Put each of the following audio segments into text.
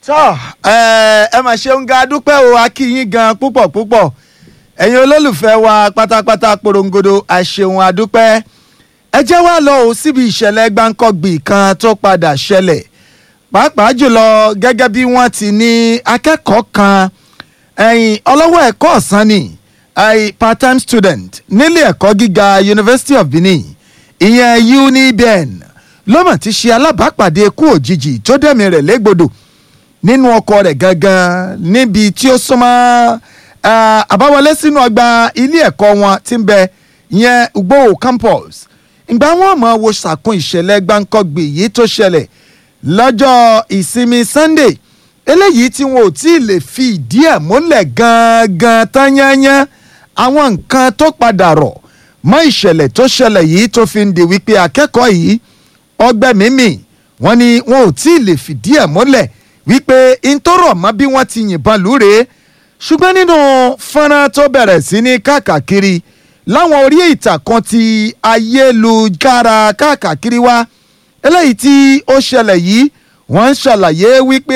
tọ́ ẹ ẹ mà ṣeun ga dúpẹ́ o a kí yín gan púpọ̀ púpọ̀ ẹ̀yin olólùfẹ́ wa pátápátá porongodo àṣeun adúpẹ́ ẹ jẹ́ wá lọ o síbi ìṣẹ̀lẹ̀ gbáǹkọ́gbì kan tó padà ṣẹlẹ̀ pàápàá jùlọ gẹ́gẹ́ bí wọ́n ti ní akẹ́kọ̀ọ́ kan ẹ̀yìn ọlọ́wọ́ ẹ̀kọ́ ọ̀sán ni ẹ̀yìn part-time student nílé ẹ̀kọ́ gíga University of Benin ìyẹn UNIBEN lọ́mọ̀ ti ṣe alábàápàdé ikú òjijì tó dẹ̀mí rẹ̀ légbodò nínú ọkọ̀ rẹ̀ gangan níbi tí ó súnmọ́ àbáwọlé sínú ọgbà ilé ẹ̀kọ́ wọn tí ń bẹ ìyẹn Ugbowo campus ìgbà wọn mọ̀ wo sàkún ìṣẹ̀lẹ̀ gbáǹkọ́gbì yìí tó ṣẹlẹ̀ lọ́jọ́ ìsinmi Sunday eléyìí tí wọn ò tí ì lè fi ìdí ẹ̀ múlẹ̀ gangan tán yányán àwọn nǹkan tó padà rọ̀ mọ́ ìṣẹ̀lẹ̀ tó ṣẹlẹ̀ yìí tó fi ń di wípé akẹ́kọ̀ọ́ yìí ọgbẹ́ mímì wọ́n ní wọn ò tí ì lè fìdí ẹ̀ múlẹ̀ wípé ntọ́rọ̀ mọ́ bí wọ́n ti yìnbọn lúre ṣùgbọ́n nínú fọ́nrán tó bẹ̀rẹ̀ sí ní káàkiri láwọn orí ìtàkùn ti ayélujára káàkiri wa eléyìí tí ó ṣẹlẹ̀ yìí wọ́n ń ṣàlàyé wípé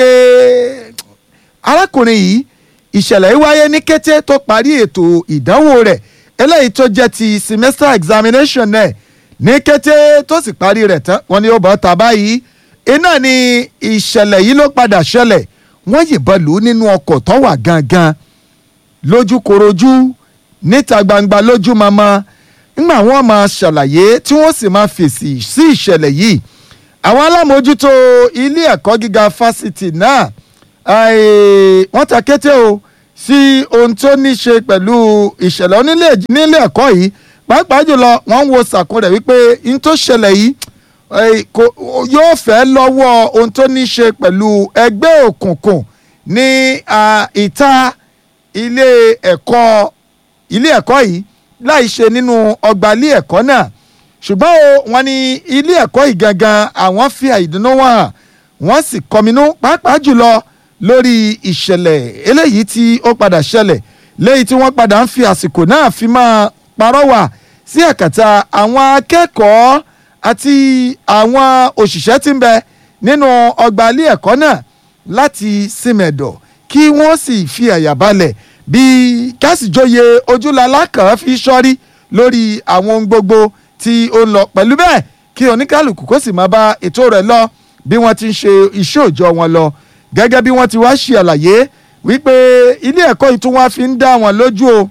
arákùnrin yìí ìṣẹ̀lẹ̀ yìí wáyé ní kété tó parí ètò ìdánwò rẹ̀ eléyìí tó jẹ́ ti semester examination náà ní kété tó sì parí rẹ̀ tán wọ́n ní ó bọ́ ta báyìí iná ni ìṣẹ̀lẹ̀ yìí ló padà ṣẹlẹ̀ wọ́n yìnbọn lù ú nínú ọkọ̀ tó wà gangan lójúkorojú níta gbangba lójú mama ńgbà wọ́n máa ṣàlàyé tí wọ́n sì máa fèsì sí ìṣẹ̀lẹ̀ yìí àwọn alámòójútó ilé ẹ̀kọ́ gíga fásitì náà wọ́n ta kété o sí ohun tó ní ṣe pẹ̀lú ìṣẹ̀lẹ̀ onílé nílé ẹ̀kọ́ yìí pàápàá jùlọ wọ́n ń wo sàkún rẹ̀ wípé n tó ṣẹlẹ̀ yìí yóò fẹ́ lọ́wọ́ ohun tó ní ṣe pẹ̀lú ẹgbẹ́ òkùnkùn ní ìta ilé ẹ̀kọ́ ilé ẹ̀kọ́ yìí láì ṣe nínú ọgbà ilé ẹ̀kọ́ náà ṣùgbọ́n o wọ́n ní ilé ẹ̀kọ́ yìí gangan àwọn fi àìdùnnú wọn hàn wọ́n sì kọminú pàápàá jùlọ lórí ìṣẹ̀lẹ̀ eléyìí tí ó padà ṣẹlẹ̀ lẹ́yìn tí wọ́n padà ń fi àsìkò náà fi máa parọ́wà sí àkàtà àwọn akẹ́kọ̀ọ́ àti àwọn òṣìṣẹ́ tí ń bẹ nínú ọgbà ilé ẹ̀kọ́ náà láti símẹ̀dọ̀ kí wọ́n sì fi àyà balẹ̀ bí kásìjọyè ojúlalá kan fi sọ́rí lórí àwọn ohun gbogbo tí ó ń lọ pẹ̀lú bẹ́ẹ̀ kí oníkálukú kó sì máa bá ètò rẹ̀ lọ bí wọ́n ti ń ṣe iṣẹ́ òòjọ́ wọn lọ gẹ́gẹ́ bí wọ́n ti wá ṣe àlàyé wípé ilé ẹ̀kọ́ yìí tún wá fi ń dá wọn lójú o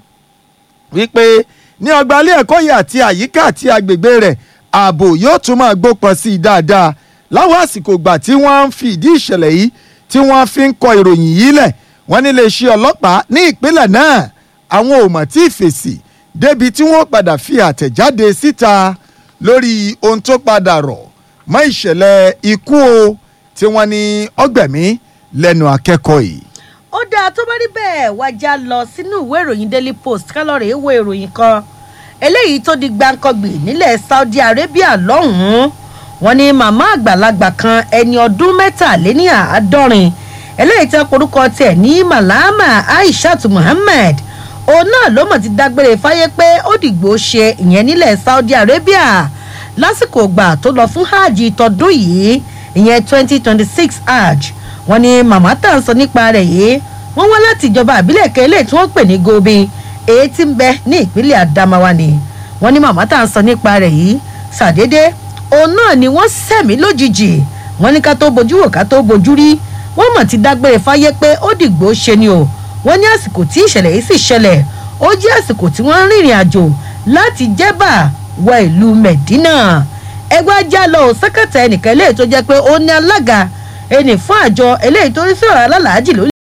wípé ní ọgbà ilé ẹ̀kọ́ yìí àti àyíká àti agbègbè rẹ̀ ààbò yóò tún máa gbópọn sí i dáadáa láwọn àsìkò ìgbà tí wọ́n ń fi ìdí ìṣẹ̀lẹ̀ yìí tí wọ́n fi ń kọ ìròyìn yìí lẹ̀ wọ́n ní iléeṣẹ́ ọlọ́pàá ní ìpínlẹ̀ náà àwọn ò mọ̀ tí ì fèsì débi tí wọ́n padà fi àtẹ̀jáde síta lórí ohun tó padà rọ̀ mọ́ ìṣẹ̀lẹ̀ ikú o tí wọ́n ní ọgbẹ̀mí lẹ́nu akẹ́kọ̀ọ́ yìí. ó dáa tó bá rí bẹ́ẹ̀ wájà lọ sínú ìwé ìròyìn Daily Post kálọ̀rì èèwọ̀ ìròyìn kan eléyìí tó di gbàǹkangbì nílẹ̀ Saudi Arabia lọ́hùn-ún wọ́n ní màmá àgbàlagbà kan ẹni ọdún mẹ́tàléní àádọ́rin eléyìí tí wọ́n porúkọ tiẹ̀ ní Malama Aishat Muhammad òun náà ló mọ̀ ti dágbére fáyé pé ó dìgbò ṣe ìyẹn nílẹ̀ Saudi Arabia lásìkò ìgbà tó lọ fún hajj tọdún yìí ìyẹn twenty twenty six hajj wọ́n ní màmá tá à ń sọ nípa rẹ̀ yìí wọ́n wá láti ìjọba àbílẹ̀ kẹ́lẹ́ tí wọ́n pè ní Gobe èyí tí ń bẹ ní ìpínlẹ̀ Adamawa ni wọ́n ní màmá tá à ń sọ nípa rẹ̀ yìí ṣàdédé òun náà ni wọ́n sẹ̀mí lójijì wọ́n ní ká tó bojú wò ká tó bojú rí wọ́n mọ̀ ti dágbére fáyé pé ó dìgbò ṣe ni o wọ́n ní àsìkò tí ìṣẹ̀lẹ̀ yìí sì ṣẹlẹ̀ ó jẹ́ àsìkò tí wọ́n ń rìnrìn àjò láti jẹ́bà wọ ìlú Medina ẹgbẹ́ ajá lọ ò sẹ́kẹ̀tà ẹnìkan eléyìí tó jẹ́ pé ó ní alága ẹnì fún àjọ eléyìí tó ń sọ̀rọ̀ alálàájì lórí